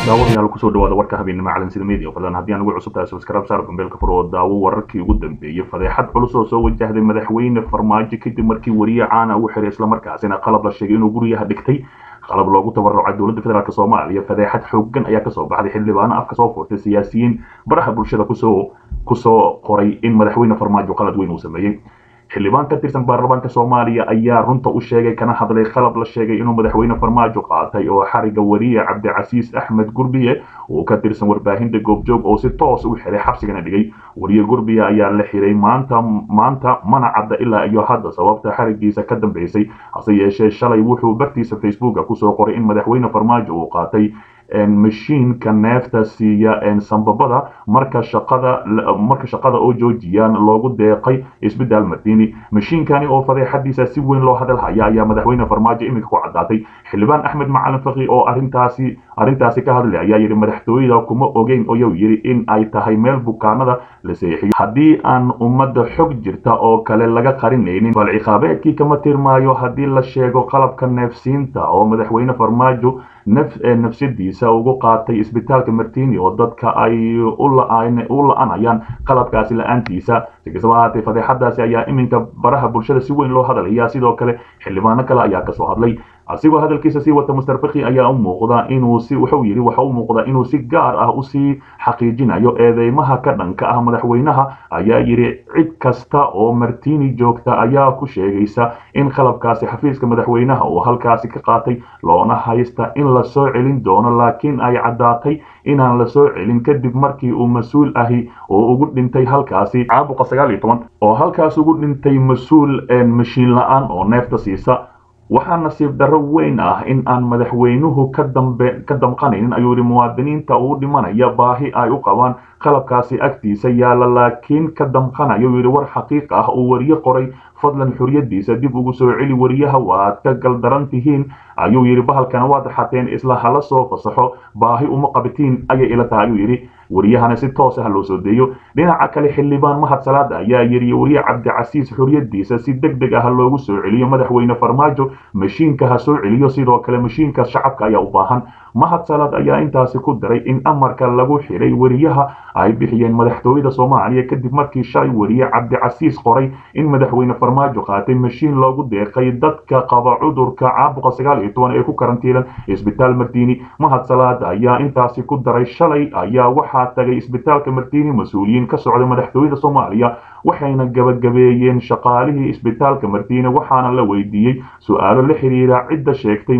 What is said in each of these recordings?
daawadayaal kusoo dhawaada warka habeennimo calansida media fadlan haddii aan ugu cusub tahay subscribe saar gombeelka fur oo daawo wararkii ugu dambeeyey fadeexad culus oo soo wajahday madaxweyne farmaajo kadib markii wariye caana uu xiray islamarkaasina qalab la sheegay inuu guryaha dhigtay qalab loogu tabarucay dowladda federaalk soomaaliya fadeexad xoogan ayaa kasoo baxday xildhibaano afka soo furtay siyaasiyiin baraha bulshada kusoo kusoo qoray in madaxweyne farmaajo qalad weyn uu sameeyey xildhibaan ka tirsan baarlamaanka soomaaliya ayaa runta u sheegay kana hadlay qalab la sheegay inuu madaxweyne farmaajo qaatay oo xariga wariye cabdicasiis axmed gurbiye uu ka tirsan warbaahinta goobjoog oo si toos u xiray xabsigana dhigay wariye gurbiye ayaa la xiray maanta maanta mana cadda ilaa iyo hadda sababta xarigiisa ka dambeysay hase yeeshee shalay wuxuu bartiisa facebooka kusoo qoray in madaxweyne farmaajo uu qaatay mashiinka neefta siiya sambabada marka shaqada marka shaqada oo joojiyaan loogu deeqay isbitaal madiini mashiinkani oo fadeexadiisa si weyn loo hadal haya ayaa madaxweyne farmaajo iminka ku caddaatay xildhibaan axmed macalin faqi oo arintaasi arrintaasi ka hadlay ayaa yidhi madaxtooyada kuma ogeyn oyou yidhi in ay tahay meel bukaanada la seexiyo haddii aan ummadda xog jirta oo kale laga qarinaynin bal ciqaabeedkii kama tirmaayo haddii la sheego qalabka neefsiinta oo madaxweyne farmaajo nafsadiisa ugu qaatay isbitaalka martini oo dadka ay u la-anayaan qalabkaasi la-aantiisa si kastaba ahaatee fadeexadaasi ayaa iminka baraha bulshada si weyn loo hadalaya sidoo kale xildhibaano kale ayaa kasoo hadlay asigoo hadalkiisa sii wata master faki ayaa u muuqda inuu si wuxuu yidhi waxa u muuqda inuu si gaar ah usii xaqiijinayo eedeymaha ka dhanka ah madaxweynaha ayaa yidhi cid kasta oo martini joogta ayaa ku sheegaysa in qalabkaasi xafiiska madaxweynaha uu halkaasi ka qaatay loona haysta in la soo celin doono laakiin ay caddaatay inaan la soo celin kadib markii uu mas-uul ahi oo ugu dhintay halkaasi caabuqa sagaal iyo toban oo halkaas ugu dhintay mas-uul mashiin la-aan oo neefta siisa waxaa nasiib darro weyn ah in aan madaxweynuhu ka dambe ka damqanaynin ayuu yidhi muwaadiniinta uu dhimanaya baahi ay u qabaan qalabkaasi agtiisa yaalla laakiin ka damqanayo yidhi war xaqiiq ah uu wariye qoray fadlan xuriyadiisa dib ugu soo celi wariyaha waad ka galdaran tihiin ayuu yidhi bahalkana waad xateen isla hala soo fasaxo baahi uma qabatiin ayay ila tahay ayuu yidhi wariyahana si toos ah loo soo deeyo dhinaca kale xildhibaan mahad salaada ayaa yidhi wariye cabdicasiis xuriyadiisa si deg deg ah loogu soo celiyo madaxweyne farmaajo mashiinka ha soo celiyo sidoo kale mashiinka shacabka ayaa u baahan mahad salaad ayaa intaasi ku daray in amarka lagu xiray wariyaha ay bixiyeen madaxtooyada soomaaliya kadib markii shalay wariye cabdicasiis qoray in madaxweyne farmaajo qaatay mashiin loogu deeqay dadka qaba cudurka caabuqa sagaal iyo toban ee ku karantiilan isbitaal martini mahad salaad ayaa intaasi ku daray shalay ayaa waxaa tagay isbitaalka martini mas-uuliyiin ka socda madaxtooyada soomaaliya waxayna gabagabeeyeen shaqaalihii isbitaalka martini waxaana la weydiiyey su-aalo la xiriira cidda sheegtay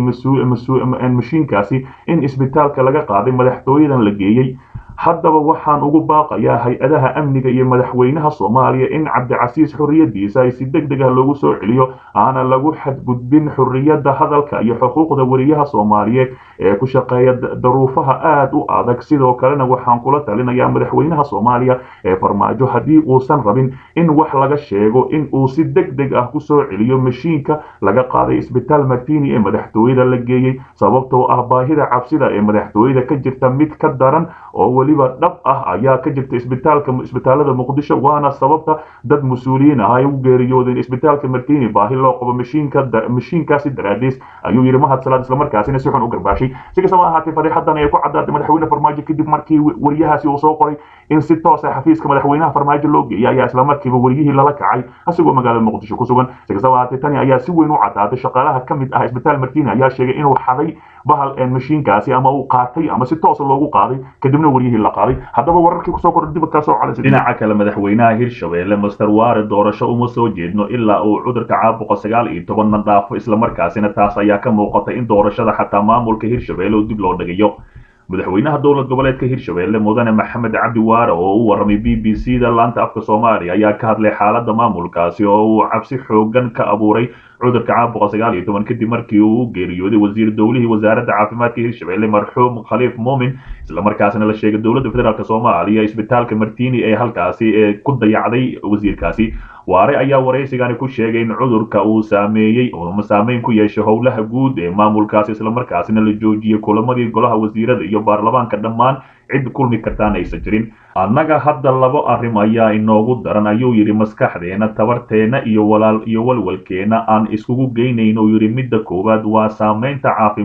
mashiinkaasi in isbitaalka laga qaaday madaxtooyadan la geeyey haddaba waxaan ugu baaqayaa hay-adaha amniga iyo madaxweynaha soomaaliya in cabdicasiis xuriyadiisa ay si deg deg ah loogu soo celiyo aana lagu xadgudbin xuriyadda hadalka iyo xuquuqda wariyaha soomaaliyeed ee ku shaqeeya daruufaha aada u adag sidoo kalena waxaan kula talinayaa madaxweynaha soomaaliya ee farmaajo haddii uusan rabin in wax laga sheego in uu si deg deg ah kusoo celiyo mashiinka laga qaaday isbitaal martini ee madaxtooyada la geeyey sababtoo ah baahida cabsida ee madaxtooyada ka jirta mid ka daran oo weliba dhab ah ayaa ka jirta isbitaalka isbitaalada muqdisho waana sababta dad mas-uuliyiin ah ay u geeriyoodeen isbitaalka martini baahi loo qabo mashiinka mashiinkaasi daraadiis ayuu yidhi mahad salaad islamarkaasina si xun u garbaashay si kastaba ahaatee fadeexadan ay ku caddaatay madaxweyne farmaajo kadib markii wariyahaasi uu soo qoray in si toos ah xafiiska madaxweynaha farmaajo loo geeyay ayaa islamarkiiba wariyihii lala kacay asigoo magaalada muqdisho ku sugan si kastaba ahaatee tani ayaa si weyn u caddaatay shaqaalaha ka mid ah isbitaal martini ayaa sheegay inuu xaday bahal mashiinkaasi ama uu qaatay ama si toosa loogu qaaday kadibna waryihii la qaaday haddaba wararkii kusoo kordhay dibad kaa soo calaysa dhinaca kale madaxweynaha hirshabeelle master waare doorasho uma soo jeedno ilaa uu cudurka caabuqa sagaal iyo tobanna dhaafo islamarkaasina taas ayaa ka muuqata in doorashada xataa maamulka hirshabeelle uu dib loo dhigayo madaxweynaha dowlad goboleedka hirshabeelle mudane maxamed cabdi waare oo u warramay b b c da laanta afka soomaaliya ayaa ka hadlay xaaladda maamulkaasi oo uu cabsi xoogan ka abuuray cudurka caabuqa sagaal iyo toban kadib markii uu u geeriyooday wasiir dowlihii wasaaradda caafimaadka hirshabeelle marxuum khaliif muumin islamarkaasina la sheegay dowladda federaalk soomaaliya isbitaalka martini ee halkaasi ee ku dayacday wasiirkaasi waare ayaa waraysigani ku sheegay in cudurka uu saameeyey ama saameyn ku yeeshay howlaha guud ee maamulkaasi islamarkaasina la joojiyey kulamadii golaha wasiirada iyo baarlamaanka dhammaan cid kulmi kartaan aysan jirin annaga hadda labo arrim ayaa inoogu daran ayuu yidhi maskaxdeena tabarteena iyo walaal iyo walwalkeena aan iskugu geynayno yidhi midda koowaad waa saamaynta caafimaad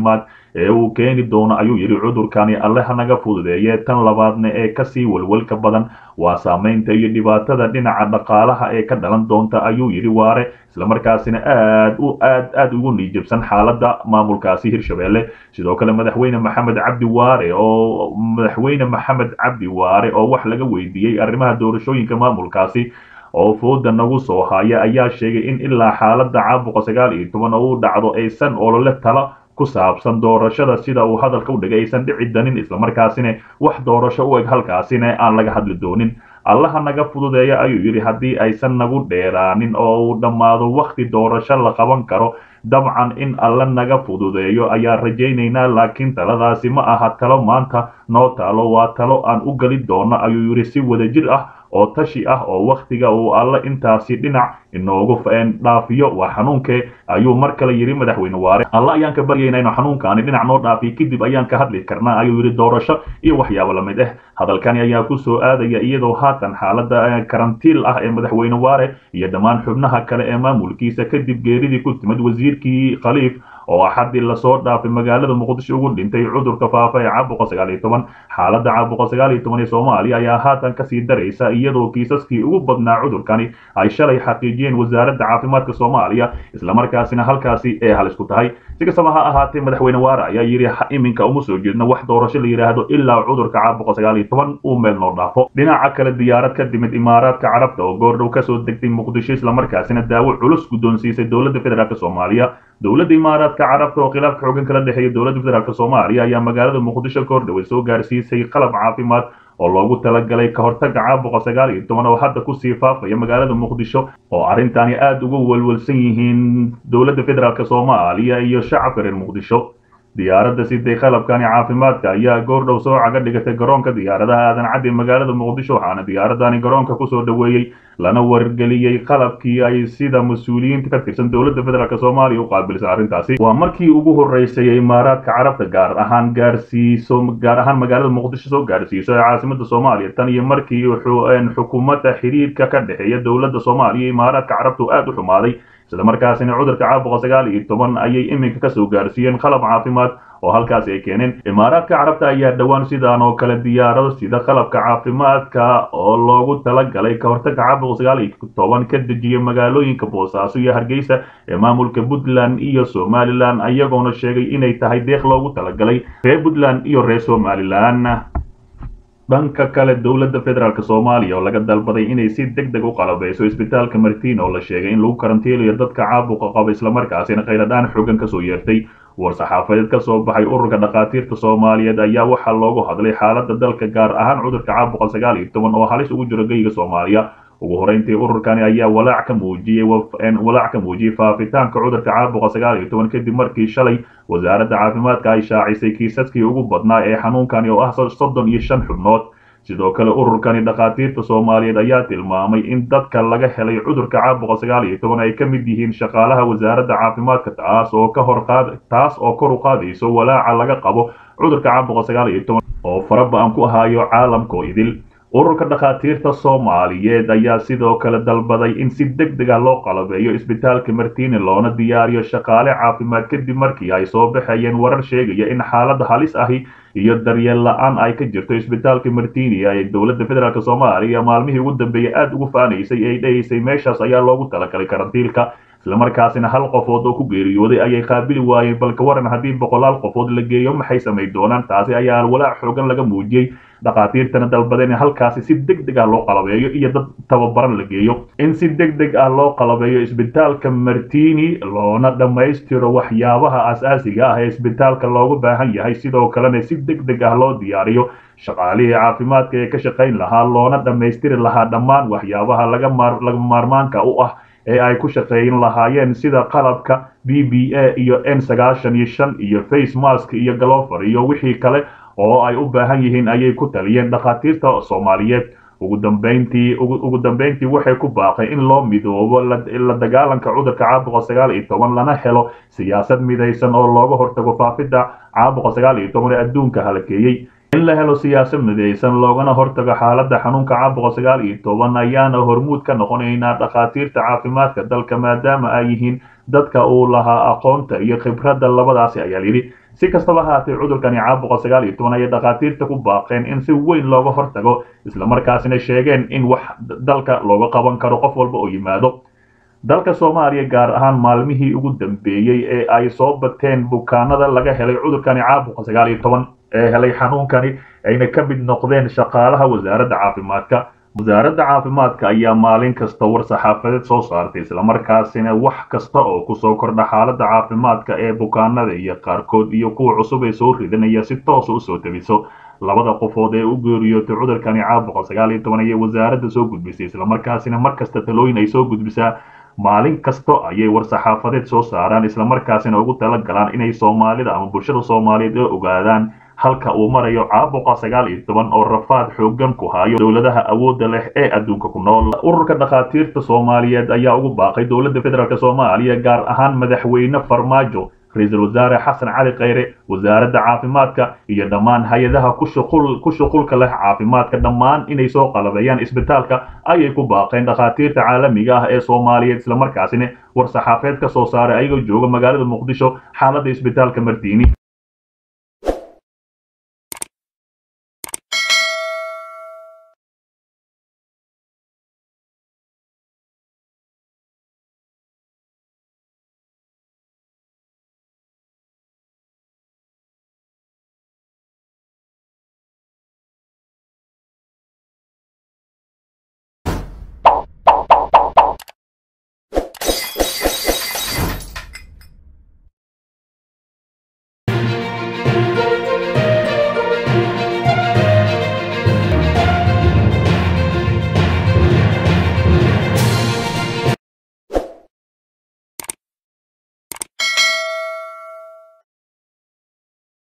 ee uu keeni doono ayuu yidhi cudurkani alle hanaga fududeeye tan labaadna ee kasii walwalka badan waa saamaynta iyo dhibaatada dhinaca dhaqaalaha ee ka dhalan doonta ayuu yidhi waare islamarkaasina aad u aad aad ugu niijabsan xaaladda maamulkaasi hirshabelle sidoo kale madaxweyne maxamed cabdi waare oo madaxweyne maxamed cabdi waare oo wax laga weydiiyey arrimaha doorashooyinka maamulkaasi oo fooda nagu soo haya ayaa sheegay in ilaa xaaladda caabuqa sagaal iyo toban oo u dhacdo aysan olole tala ku saabsan doorashada sida uu hadalka u dhigay aysan dhici danin islamarkaasina wax doorasho u eg halkaasina aan laga hadli doonin allaha naga fududeeya ayuu yidhi haddii aysan nagu dheeraanin oo uu dhammaado wakhti doorasho la qaban karo dabcan in alle naga fududeeyo ayaa rajaynaynaa laakiin taladaasi ma aha talo maanta noo taalo waa talo aan u geli doono ayuu yidhi si wadajir ah oo tashi ah oo wakhtiga uu alle intaasi dhinac inoogu dhaafiyo waa xanuunkee ayuu mar kale yidhi madaxweyne waare alle ayaan ka baryaynaa inuu xanuunkaani dhinac noo dhaafiyo kadib ayaan ka hadli karnaa ayuu yidhi doorasho iyo waxyaabo lamid ah hadalkani ayaa ku soo aadaya iyadoo haatan xaaladda karantiil ah ee madaxweyne waare iyo dhammaan xubnaha kale ee maamulkiisa kadib geeridii ku timid wasiirkii khaliif oo axadii lasoo dhaafay magaalada muqdisho ugu dhintay cudurka faafa ee caabuqa sagaal iyo toban xaaladda caabuqa sagaal iyo toban ee soomaaliya ayaa haatan kasii daraysa iyadoo kiisaskii ugu badnaa cudurkani ay shalay xaqiijiyeen wasaaradda caafimaadka soomaaliya islamarkaasina halkaasi ee halis ku tahay si kastaba ha ahaatee madaxweyne waare ayaa yidhi iminka uma soo jeedno wax doorasho la yidhaahdo ilaa cudurka caabuqa sagaal iyo toban uu meel noo dhaafo dhinaca kale diyaarad ka timid imaaraadka carabta oo goordhow kasoo degtay muqdisho islamarkaasina daawo culus guddoonsiisay dowladda federaalk soomaaliya dowladda imaaraadka carabta oo khilaafka xoogan kala dhexeeya dowladda federaalk soomaaliya ayaa magaalada muqdisho ka hordhaway soo gaarsiisay qalab caafimaad oo loogu talagalay ka hortaga caabuqa sagaal iyo toban oo hadda kusii faafaya magaalada muqdisho oo arrintani aada uga walwalsan yihiin dowladda federaalk soomaaliya iyo shacabka reer muqdisho diyaaradda siday qalabkani caafimaadka ayaa goordhow soo caga dhigatay garoonka diyaaradaha aadan caddi magaalada muqdisho waxaana diyaaradani garoonka kusoo dhoweeyey lana wargeliyey qalabkii ay sida mas-uuliyiinta ka tirsan dowladda federaalk soomaaliya u qaabilsan arrintaasi waa markii ugu horreysay ee imaaraadka carabta gaar ahaan gaarsiiso gaar ahaan magaalada muqdisho soo gaarsiiso ee caasimada soomaaliya tan iyo markii xukuumadda xiriirka ka dhexeeya dowladda soomaaliya iyo imaaraadka carabta uu aada u xumaaday islamarkaasina cudurka caabuqa sagaal iyo toban ayay iminka kasoo gaarsiiyeen qalab caafimaad oo halkaasi ay keeneen imaaraadka carabta ayaa dhowaan sidaan oo kale diyaarado sida qalabka caafimaadka oo loogu talagalay ka hortaga caabuqa sagaal iyo toban ka dejiyay magaalooyinka boosaaso iyo hargeysa ee maamulka puntland iyo somalilan iyagoona sheegay inay tahay deeq loogu talagalay reer puntland iyo reer somalilan dhanka kale dowladda federaalk soomaaliya oo laga dalbaday inay si deg deg u qalabeyso isbitaalka martiin oo la sheegay in lagu karantiilayo dadka caabuqa qaba islamarkaasina khayladhaan xoogan kasoo yeertay war-saxaafadeed ka soo baxay ururka dhakhaatiirta soomaaliyeed ayaa waxaa loogu hadlay xaaladda dalka gaar ahaan cudurka caabuqa sagaal iyo toban oo halis ugu jiro geyga soomaaliya ugu horeyntii ururkani ayaa walaac ka muujiyey walaac ka muujiyey faafitaanka cudurka caabuqa sagaal iyo toban kadib markii shalay wasaaradda caafimaadka ay shaacisay kiisaskii ugu badnaa ee xanuunkani oo ah soddon iyo shan xubnood sidoo kale ururkani dhakhaatiirta soomaaliyeed ayaa tilmaamay in dadka laga helay cudurka caabuqa sagaal iyo toban ay ka mid yihiin shaqaalaha wasaaradda caafimaadka taas oo ka hor qaad taas oo kor u qaadayso walaaca laga qabo cudurka caabuqa sagaal iyo toban oo faraba-an ku ahaayo caalamkoo idil ururka dhakhaatiirta soomaaliyeed ayaa sidoo kale dalbaday in si deg deg ah loo qalabeeyo isbitaalka martini loona diyaariyo shaqaale caafimaad kadib markii ay soo baxayeen warar sheegaya in xaalad halis ahi iyo daryeel la-aan ay ka jirto isbitaalka martini ee dowladda federaalk soomaaliya maalmihii ugu dambeeyey aada ugu faanaysay ay dhahaysay meeshaas ayaa loogu talagalay karantiilka islamarkaasina hal qofood oo ku geeriyooday ayay qaabili waayeen balka waran haddii boqolaal qofood la geeyo maxay samay doonaan taasi ayaa walaac xoogan laga muujiyey dhakhaatiirtana dalbadeen in halkaasi si deg deg ah loo qalabeeyo iyo dad tababaran la geeyo in si deg deg ah loo qalabeeyo isbitaalka martini loona dhammaystiro waxyaabaha asaasiga ah ee isbitaalka loogu baahan yahay sidoo kalena si deg deg ah loo diyaariyo shaqaalihii caafimaadka ee ka shaqayn lahaa loona dhammaystiri lahaa dhammaan waxyaabaha laga maarmaanka u ah ee ay ku shaqeyn lahaayeen sida qalabka b b a iyo n sagaashan iyo shan iyo face mask iyo galofer iyo wixii kale oo ay u baahan yihiin ayay ku taliyeen dhakhaatiirta soomaaliyeed ugu dambeyntii ugu dambeyntii waxay ku baaqay in loo midoobo la dagaalanka cudurka caabuqa sagaal iyo toban lana helo siyaasad midaysan oo looga hortago faafidda caabuqa sagaal iyo toban ee adduunka halakeeyey in la helo siyaasad midaysan loogana hortago xaaladda xanuunka caabuqa sagaal iyo toban ayaana hormuud ka noqonaynaa dhakhaatiirta caafimaadka dalka maadaama ay yihiin dadka uu lahaa aqoonta iyo khibradda labadaasi ayaa yidhi si kastaba haatee cudurkani caabuqa sagaal iyo toban ayay dhakhaatiirta ku baaqeen in si weyn looga hortago islamarkaasina sheegeen in wax dalka looga qaban karo qof walba oo yimaado dalka soomaaliya gaar ahaan maalmihii ugu dambeeyey ee ay soo bateen bukaanada laga helay cudurkani caabuqa sagaal iyo toban ee helay xanuunkani ayna ka mid noqdeen shaqaalaha wasaaradda caafimaadka wasaaradda caafimaadka ayaa maalin kasta war saxaafadeed soo saartay islamarkaasina wax kasta oo kusoo kordha xaaladda caafimaadka ee bukaanada iyo qaarkood iyo kuwa cusub ee soo ridanaya si toosa usoo tebiso labada qofood ee u geeriyootay cudurkani caabuqa sagaal iyo toban ayay wasaaradda soo gudbisay islamarkaasina mar kasta talooyin ay soo gudbisaa maalin kasta ayay war saxaafadeed soo saaraan islamarkaasina ugu tala galaan inay soomaalida ama bulshada soomaaliyeed ee ogaadaan halka uu marayo caabuqa sagaal iyo toban oo rafaad xoogan ku hayo dowladaha awoodda leh ee adduunka ku nool ururka dhakhaatiirta soomaaliyeed ayaa ugu baaqay dowladda federaalk soomaaliya gaar ahaan madaxweyne farmaajo ra-iisul wasaare xasan cali khayre wasaaradda caafimaadka iyo dhammaan hay-adaha ku shuqulka leh caafimaadka dhammaan inay soo qalabeeyaan isbitaalka ayay ku baaqeen dhakhaatiirta caalamiga ah ee soomaaliyeed islamarkaasina war saxaafeed ka soo saaray ayagoo jooga magaalada muqdisho xaaladda isbitaalka martiini